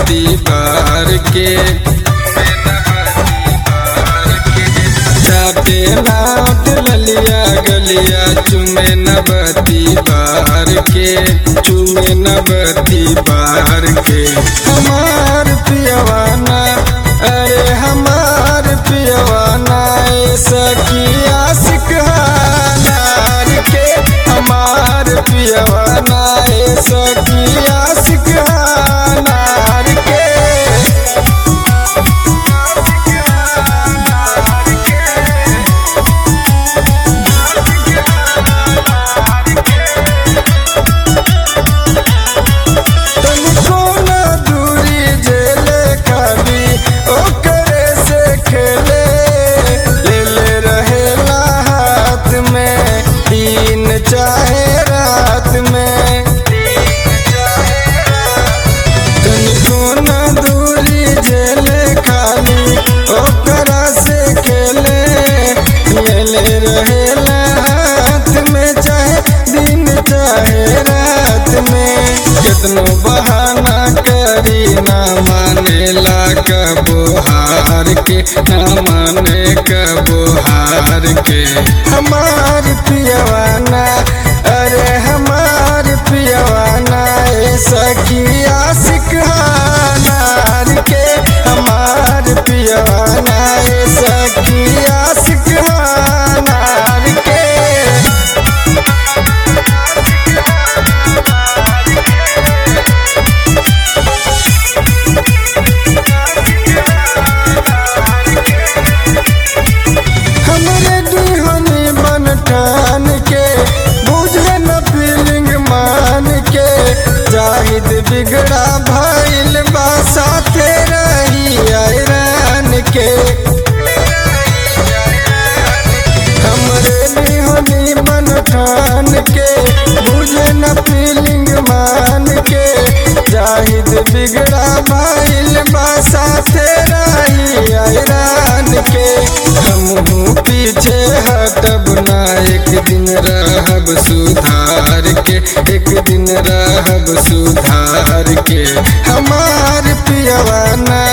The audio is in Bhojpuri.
दीवार के चाटे नाट ललिया गलिया चुमे नबती बार के चुमे नबती बार के हमार पियवाना अरे हमार पियवाना सखिया सिकहानार के हमार पियवाना सखिया सिकहानार के तनिको ना दूरी जेले खाबी ओकरे से खेले ले ले रहेला हाथ में दिन चाहे रात में तनिको ना दूरी जेले खाली ओकरा से खेले ले ले रहेला हाथ में चाहे दिन चाहे रात में कितनो बहाना करी ना मानेला कबो हार के ना माने कबो हार के हमार पियवाना अरे हमार पियवाना ए सखिया सिकहानार के हमार पियवाना ए सखिया सिकहानार के हमरे दीहनी बन ठान के बुझे न फीलिंग मान के जाहिद बिगड़ा भइल बा साथे रही आयरान के हमरे दीहनी बन ठान के बुझे न फीलिंग मान के जाहिद बिगड़ा भइल बा साथे रही आयरान के हमहू पीछे हटब ना एक दिन रहब सुधार के एक दिन रहब सुधार के हमार पियवाना